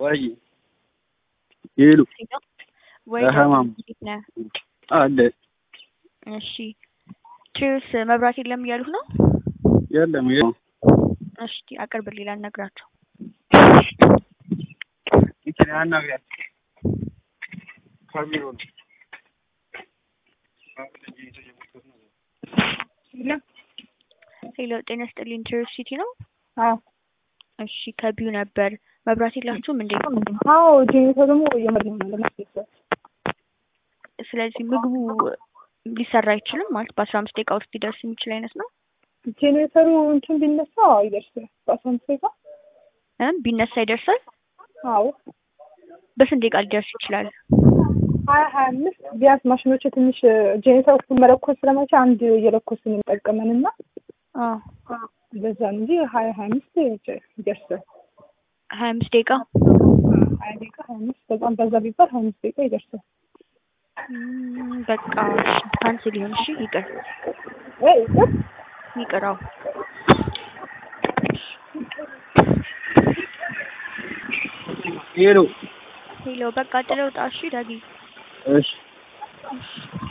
ወይ ሄሎ ወይ ረህማም እንዴት ነህ? አለ እሺ ትሪውስ መብራት የለም እያሉህ ነው? የለም የ እሺ አቅርብልኝ ላናግራቸው። እንትን ያናግራት ከቢሮ ነው ሄሎ ጤና ይስጥልኝ ትሪውስ ሲቲ ነው? አዎ እሺ ከቢዩ ነበር መብራት የላችሁም እንዴ? አዎ ጄኔሬተር ደግሞ እየመረኝ ነው ለማስደሰት ስለዚህ ምግቡ ሊሰራ አይችልም ማለት በአስራ አምስት ደቂቃ ውስጥ ሊደርስ የሚችል አይነት ነው ጄኔሬተሩ እንትን ቢነሳ ይደርሳል በአስራ አምስት ደቂቃ እ ቢነሳ ይደርሳል። አዎ በስንት ደቂቃ ሊደርስ ይችላል? ሀያ ሀያ አምስት ቢያንስ ማሽኖች ትንሽ ጄኔሬተር እኩል መለኮስ ስለማይችል አንድ እየለኮስን እንጠቀመን እና አዎ በዛ ነው እንጂ ሀያ ሀያ አምስት ይደርሳል። ሀያ አምስት ደቂቃ ሀያ ደቂቃ ሀያ አምስት በጣም በዛ ቢባል ሀያ አምስት ደቂቃ ይደርሳል። እም፣ በቃ እሺ ካንስል ይሁን። እሺ ይቅር ወይ ይቅር ይቅር። አዎ ሄሎ ሄሎ በቃ ጥለው ውጣ። እሺ ዳጊ እሺ እሺ